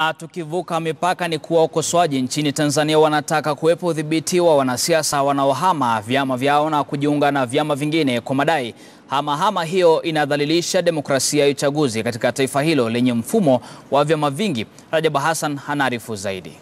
Tukivuka mipaka ni kuwa wakosoaji nchini Tanzania wanataka kuwepo udhibiti wa wanasiasa wanaohama vyama vyao na kujiunga na vyama vingine kwa madai hamahama hiyo inadhalilisha demokrasia ya uchaguzi katika taifa hilo lenye mfumo wa vyama vingi. Rajab Hassan anaarifu zaidi.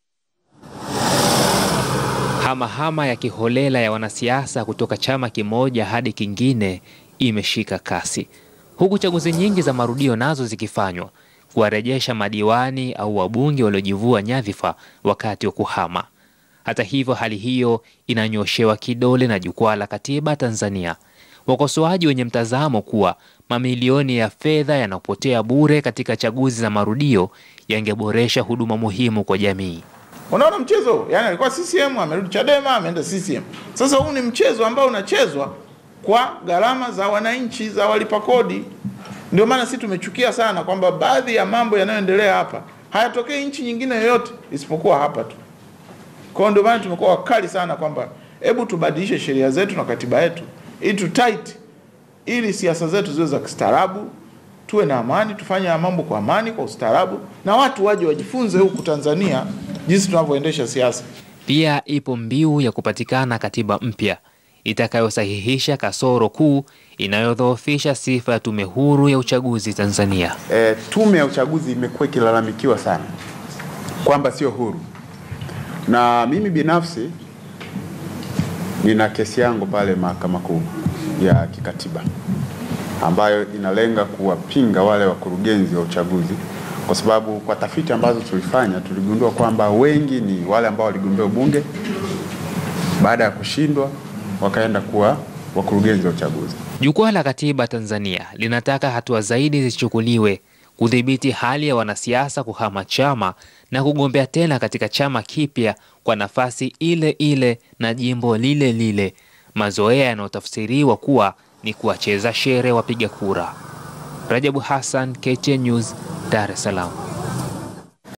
Hamahama ya kiholela ya wanasiasa kutoka chama kimoja hadi kingine imeshika kasi, huku chaguzi nyingi za marudio nazo zikifanywa kuwarejesha madiwani au wabunge waliojivua nyadhifa wakati wa kuhama. Hata hivyo, hali hiyo inanyoshewa kidole na Jukwaa la Katiba Tanzania, wakosoaji wenye mtazamo kuwa mamilioni ya fedha yanapotea bure katika chaguzi za marudio yangeboresha huduma muhimu kwa jamii. Unaona mchezo, yani alikuwa CCM amerudi Chadema ameenda CCM. Sasa huu ni mchezo ambao unachezwa kwa gharama za wananchi, za walipa kodi. Ndio maana sisi tumechukia sana kwamba baadhi ya mambo yanayoendelea hapa hayatokei nchi nyingine yoyote isipokuwa hapa tu. Kwa hiyo ndio maana tumekuwa wakali sana kwamba hebu tubadilishe sheria zetu na katiba yetu ili tu tight, ili siasa zetu ziwe za kistaarabu, tuwe na amani, tufanye mambo kwa amani, kwa ustaarabu, na watu waje wajifunze huku Tanzania jinsi tunavyoendesha siasa. Pia ipo mbiu ya kupatikana katiba mpya itakayosahihisha kasoro kuu inayodhoofisha sifa ya tume huru ya uchaguzi Tanzania. E, tume ya uchaguzi imekuwa ikilalamikiwa sana kwamba sio huru, na mimi binafsi nina kesi yangu pale Mahakama Kuu ya kikatiba ambayo inalenga kuwapinga wale wakurugenzi wa uchaguzi, kwa sababu kwa tafiti ambazo tulifanya tuligundua kwamba wengi ni wale ambao waligombea ubunge baada ya kushindwa wakaenda kuwa wakurugenzi wa uchaguzi. Jukwaa la Katiba Tanzania linataka hatua zaidi zichukuliwe kudhibiti hali ya wanasiasa kuhama chama na kugombea tena katika chama kipya kwa nafasi ile ile na jimbo lile lile, mazoea yanayotafsiriwa kuwa ni kuwacheza shere wapiga kura. Rajabu Hassan, KTN News, Dar es Salaam.